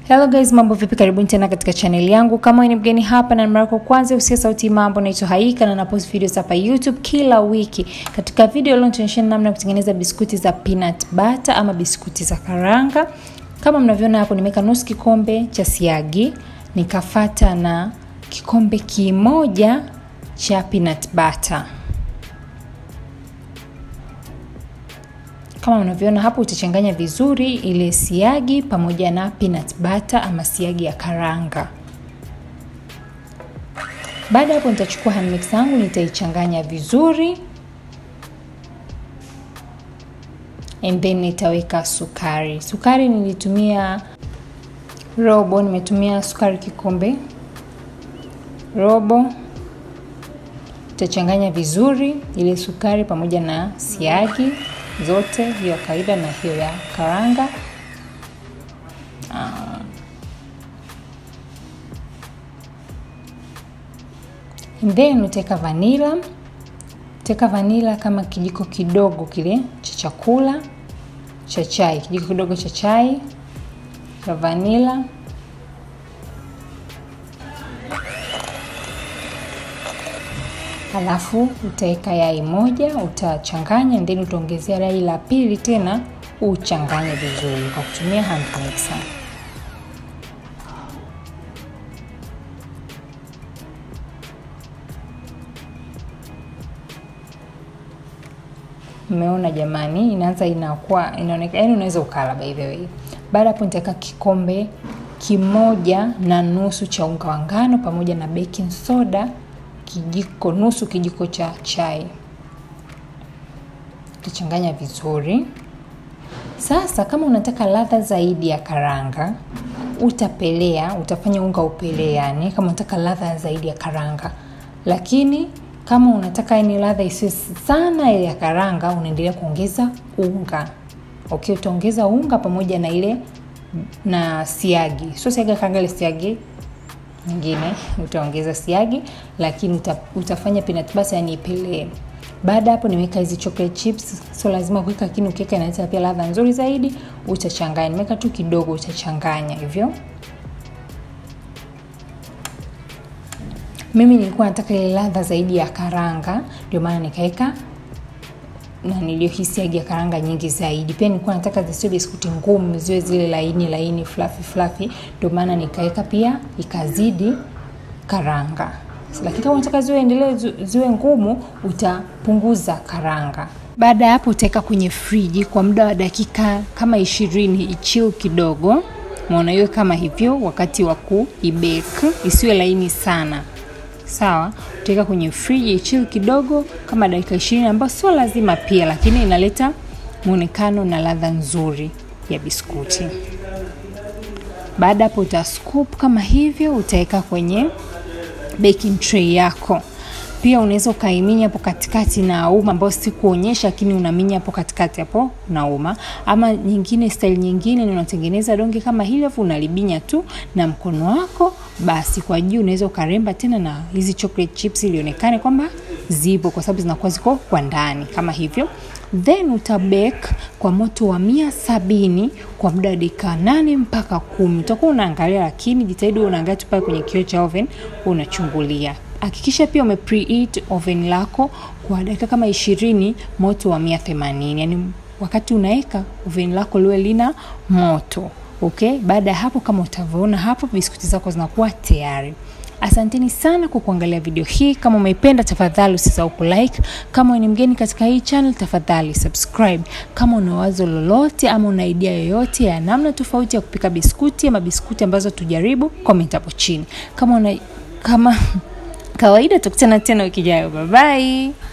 Hello guys, mambo vipi? Karibuni tena katika channel yangu. Kama ni mgeni hapa na mara yako kwanza, usiye sauti mambo, naitwa Haika na napost videos hapa YouTube kila wiki. Katika video leo nitaonyesha namna ya kutengeneza biskuti za peanut butter ama biskuti za karanga. Kama mnavyoona hapo, nimeweka nusu kikombe cha siagi, nikafata na kikombe kimoja cha peanut butter. Kama unavyoona hapo, utachanganya vizuri ile siagi pamoja na peanut butter ama siagi ya karanga. Baada hapo, nitachukua hand mix yangu nitaichanganya vizuri, and then nitaweka sukari. Sukari nilitumia robo, nimetumia sukari kikombe robo. Nitachanganya vizuri ile sukari pamoja na siagi zote, hiyo ya kawaida na hiyo ya karanga. Uh, and then utaweka vanila, utaweka vanila kama kijiko kidogo kile cha chakula cha chai, kijiko kidogo cha chai cha vanila. Halafu utaweka yai moja, utachanganya and then utaongezea yai la pili tena, uchanganye vizuri kwa kutumia hand mixer. Umeona jamani, inaanza inakuwa inaonekana, yani unaweza ukala by the way. Baada hapo nitaweka kikombe kimoja na nusu cha unga wa ngano pamoja na baking soda kijiko nusu kijiko cha chai. Utachanganya vizuri. Sasa kama unataka ladha zaidi ya karanga, utapelea, utafanya unga upelee, yani kama unataka ladha zaidi ya karanga. Lakini kama unataka yani ladha isiyo sana ile ya karanga, unaendelea kuongeza unga. Okay, utaongeza unga pamoja na ile na siagi. Sio siagi ya karanga, ile siagi nyingine utaongeza siagi, lakini uta, utafanya peanut butter yani ipelee. Baada hapo nimeweka hizi chocolate chips, sio lazima kuweka, lakini ukiweka inaleta pia ladha nzuri zaidi. Utachanganya, nimeweka tu kidogo, utachanganya hivyo. Mimi nilikuwa nataka ile ladha zaidi ya karanga, ndio maana nikaweka na niliyohisi siagi ya karanga nyingi zaidi. Pia nilikuwa nataka zisiwe biskuti ngumu, ziwe zile laini laini fluffy fluffy, ndio maana nikaweka pia ikazidi karanga. Lakini kama unataka ziwe endelee ziwe ngumu, utapunguza karanga. Baada ya hapo utaweka kwenye friji kwa muda wa dakika kama ishirini ichill kidogo. Maona hiyo kama hivyo, wakati wa kuibake isiwe laini sana. Sawa, utaweka kwenye friji chill kidogo kama dakika ishirini, ambayo sio lazima pia, lakini inaleta muonekano na ladha nzuri ya biskuti. Baada hapo uta scoop kama hivyo, utaweka kwenye baking tray yako. Pia unaweza ukaiminya hapo katikati na uma, ambayo sikuonyesha, lakini unaminya hapo katikati hapo na uma. Ama nyingine, style nyingine ni unatengeneza donge kama hili, afu unalibinya tu na mkono wako, basi kwa juu unaweza ukaremba tena na hizi chocolate chips ilionekane kwamba zipo, kwa sababu zinakuwa ziko kwa ndani kama hivyo. Then utabake kwa moto wa mia sabini kwa muda wa dakika nane mpaka kumi. Utakuwa unaangalia, lakini jitahidi unaangalia tu pale kwenye kioo cha oven, unachungulia Hakikisha pia ume preheat oven lako kwa dakika kama ishirini, moto wa mia themanini. Yani wakati unaweka oven lako liwe lina moto okay. Baada ya hapo, kama utavyoona hapo, biskuti zako zinakuwa tayari. Asanteni sana kwa kuangalia video hii. Kama umeipenda, tafadhali usisahau kulike. Kama ni mgeni katika hii channel, tafadhali subscribe. Kama una wazo lolote ama una idea yoyote ya namna tofauti ya kupika biskuti ama biskuti ambazo tujaribu, comment hapo chini. Kama una kama kawaida tukutana tena wiki ijayo. Bye bye.